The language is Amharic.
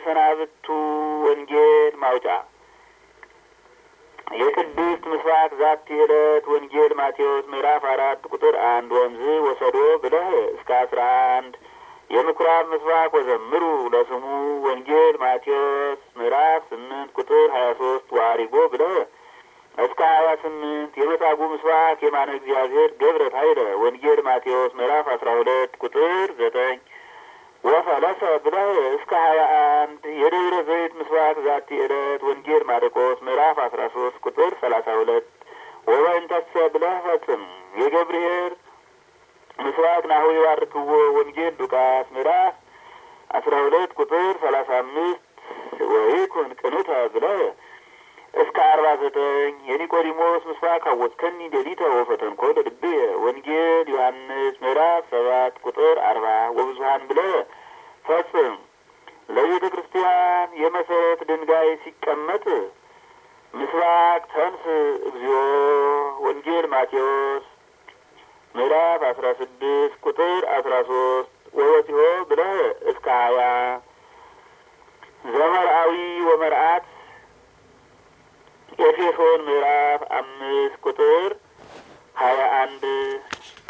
የመሰናብቱ ወንጌል ማውጫ የቅድስት ምስባክ ዛቲ ዕለት ወንጌል ማቴዎስ ምዕራፍ አራት ቁጥር አንድ ወንዝ ወሰዶ ብለህ እስከ አስራ አንድ የምኩራብ ምስባክ ወዘምሩ ለስሙ ወንጌል ማቴዎስ ምዕራፍ ስምንት ቁጥር ሀያ ሶስት ዋሪጎ ብለህ እስከ ሀያ ስምንት የመጻጉዕ ምስባክ የማነ እግዚአብሔር ገብረ ኃይለ ወንጌል ማቴዎስ ምዕራፍ አስራ ሁለት ቁጥር ዘጠኝ ወፈለሰ ብለህ እስከ ሀያ አንድ የደብረ ዘይት ምስባክ ዛቲ ዕለት ወንጌል ማርቆስ ምዕራፍ አስራ ሶስት ቁጥር ሰላሳ ሁለት ወበእንተሰ ብለህ ፈጽም የገብርሔር ምስባክ ናሁ ይባርክዎ ወንጌል ሉቃስ ምዕራፍ አስራ ሁለት ቁጥር ሰላሳ አምስት ወይኩን ቅንተ ብለህ እስከ አርባ ዘጠኝ የኒቆዲሞስ ምስባክ አወጽከኒ ሌሊተ ወፈተንኮ ለልብየ ወንጌል ዮሐንስ ምዕራፍ ሰባት ቁጥር አርባ ወብዙሀን ብለህ ፈጽም። ለቤተ ክርስቲያን የመሰረት ድንጋይ ሲቀመጥ ምስባክ ተንስ እግዚኦ ወንጌል ማቴዎስ ምዕራፍ አስራ ስድስት ቁጥር አስራ ሶስት ወወፂኦ ብለህ እስከ ሀያ ዘመርአዊ ወመርአት ኤፌሶን ምዕራፍ አምስት ቁጥር ሀያ አንድ